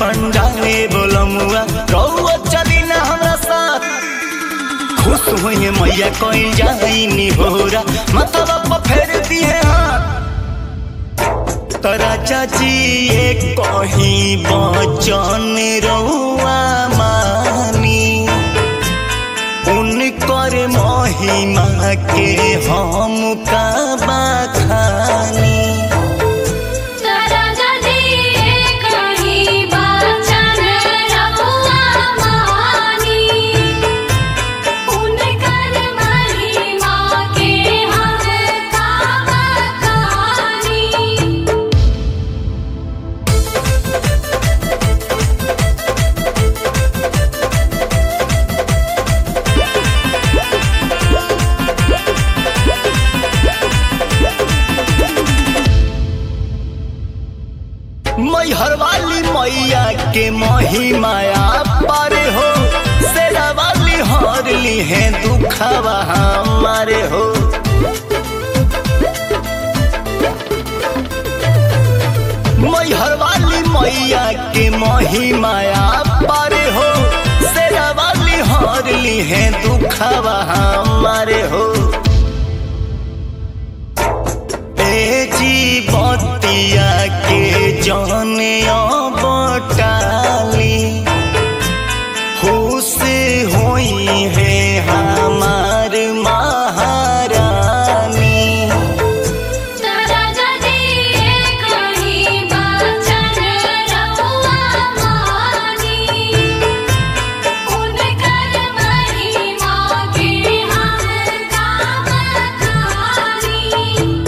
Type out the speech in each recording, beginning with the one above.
पंडाले बोलमुआ रउआ चली ना हमरा साथ खुश हुए मैया कोई जाई नी होरा मतवा पर फेर दिए हाथ तरा चाची एक कहीं बचन रउआ मानी उनकर महिमा के हम का बखानी तारा जदी कहीं बचन रहुआ मानी उनकर महिमा के हम का बखानी मैहर वाली मैया के महिमाया पर हो सेरा वाली हर ली है दुखवा हमारे हो मैहर वाली मैया के महिमाया पर हो सेरा वाली हर ली है दुखवा हमारे हो ए जीवतिया के जाने बटाली खुश होई है हमार महारानी तारा जदी कहीं बचन रहुआ मानी उनकर महिमा के हम का बखानी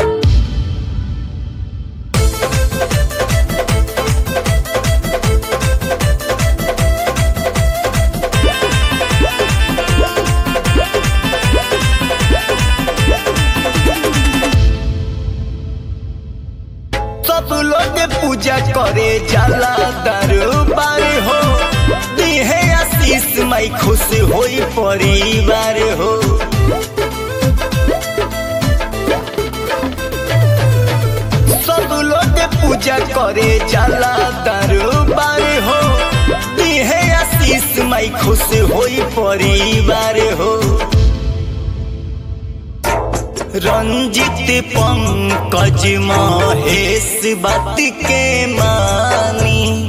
सब लोग पूजा करे जाला दरबार हो दिहे आशीष माई खुश होई परिवार हो सब लोग पूजा करे जाला दरबार हो दिहे आशीष माई खुश होई परिवार हो रंजित पंकज महेश बात के मानी